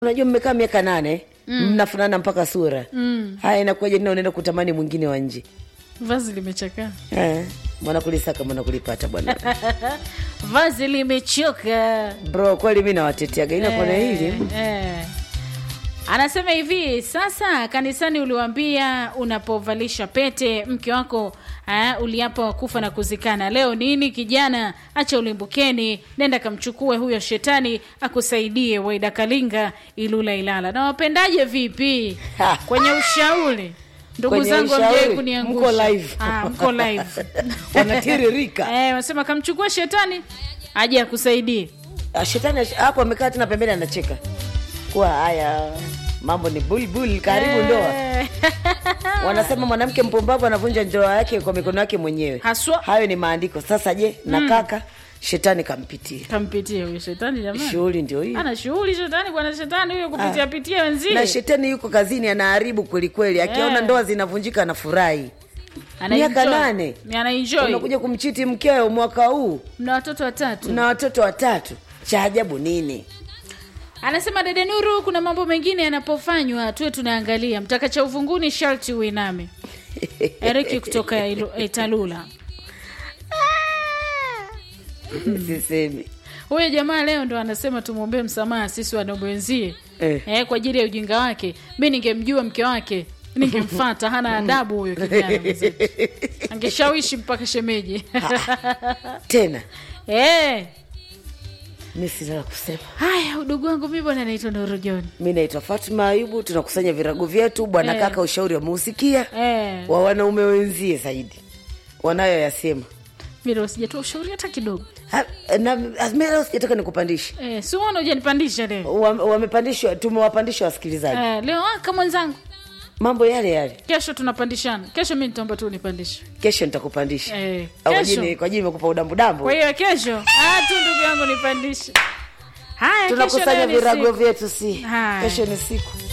unajua mmekaa miaka nane mnafanana mpaka sura Mm. haya inakuwaje nina unaenda kutamani mwingine wa nje vazi limechakaa Eh, mwana kulisaka mwana kulipata bwana vazi limechoka bro kweli mi nawateteaga ila kona hili eh. anasema hivi sasa kanisani uliwambia unapovalisha pete mke wako eh, uliapa kufa na kuzikana leo nini kijana acha ulimbukeni nenda kamchukue huyo shetani akusaidie waida kalinga ilula ilala na wapendaje vipi kwenye ushauri ndugu Kwenye zangu ushauri, amjai kuniangusha mko live. Ah, mko live wanatiririka eh, wanasema kamchukua shetani aje akusaidie Ah, shetani ash- hapo amekaa tena pembeni anacheka kuwa haya mambo ni bulbul karibu ndoa Eh. wanasema mwanamke mpumbavu anavunja ndoa yake kwa mikono yake mwenyewe Haswa. hayo ni maandiko sasa je na kaka shetani kampitia kampitie huyo shetani jamani shughuli ndio hii ana shughuli shetani bwana shetani huyo kupitia pitia wenzie na shetani yuko kazini anaharibu kwelikweli akiona Eh. ndoa zinavunjika anafurahi Ana miaka enjoy. nane. ana enjoy unakuja kumchiti mkeo mwaka huu mna watoto watatu na watoto watatu cha ajabu nini anasema dede nuru kuna mambo mengine yanapofanywa tuwe tunaangalia mtakacha uvunguni sharti uiname eriki kutoka Ilu- italula sisemi huyo jamaa leo ndo anasema tumwombee msamaha sisi wanaume wenzie Eh. eh, kwa ajili ya ujinga wake mi ningemjua mke wake ningemfata hana adabu huyo kijana mwenzetu. angeshawishi mpaka shemeji tena eh. mi sina la kusema haya udugu wangu mi bwana naitwa Nuru John mi naitwa fatma ayubu tunakusanya virago vyetu bwana Eh. kaka ushauri wameusikia eh. wa wanaume wenzie zaidi wanayoyasema Mira usijatoa ushauri hata kidogo Ha- na mi leo sijataka nikupandishe eh, si uona ujanipandisha leo Wame- wamepandishwa tumewapandisha wasikilizaji eh, leo aka mwenzangu mambo yale yale kesho tunapandishana kesho mi nitaomba tu nipandishe kesho nitakupandisha eh, Au kwa kesho jini- kwa jini imekupa udambudambu kwa hiyo kesho ah, tu ndugu yangu nipandishe haya kesho tunakusanya nayo ni virago siku. vyetu si Haya. kesho ni siku